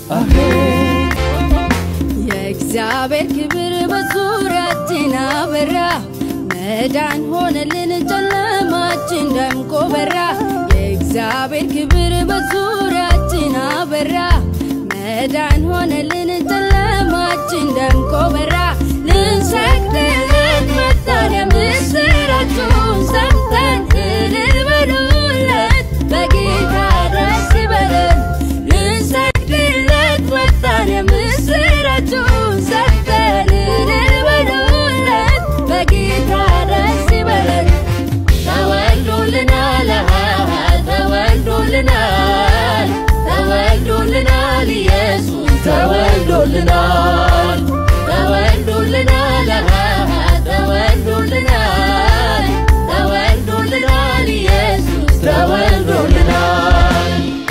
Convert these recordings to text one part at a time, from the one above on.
የእግዚአብሔር ክብር በዙሪያችን አበራ፣ መዳን ሆነልን ጨለማችን ደምቆ በራ። የእግዚአብሔር ክብር በዙሪያችን አበራ፣ መዳን ሆነልን ጨለማችን ደምቆ በራ። ልንሰግድለት መጣን የምስራቹን ሰምተን እልል በሉለት በጌታ ደስ ይበለን። ልንሰግድለት መጣን የምስራቹን ሰምተን እልል በሉለት በጌታ ደስ ይበለን። ተወልዶልናል ተወልዶልናል ተወልዶልናል ኢየሱስ ተወልዶልናል ተወልዶልናል ተወልዶልናል ተወልዶልናል ኢየሱስ ተወልዶልናል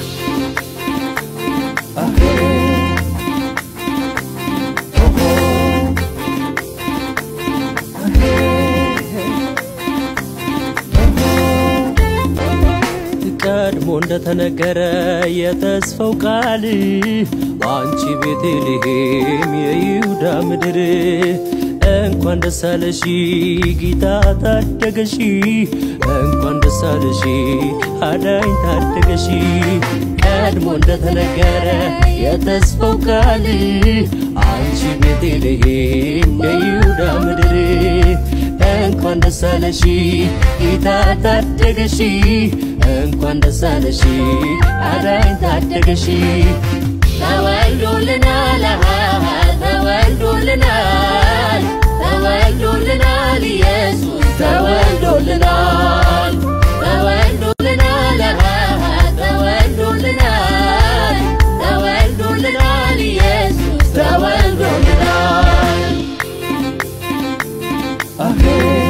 ቀድሞ እንደተነገረ የተስፋው ቃል በአንቺ ቤተልሔም የይሁዳ ምድር እንኳን ደስ አለሽ ጌታ ታደገሽ እንኳን ደስ አለሽ አዳኝ ታደገሽ ቀድሞ እንደተነገረ የተስፋው ቃል አንቺ ቤተልሔም የይሁዳ ምድር እንኳን ደስ አለሽ ጌታ ታደገሽ እንኳን ደስ አለሽ አዳኝ ታደገሽ ተወልዶልናል ተወልዶልናል ተወልዶልናል ኢየሱስ ተወልዶልናል ተወልዶልናል ተወልዶልናል ተወልዶልናል ኢየሱስ ተወልዶልናል አሜን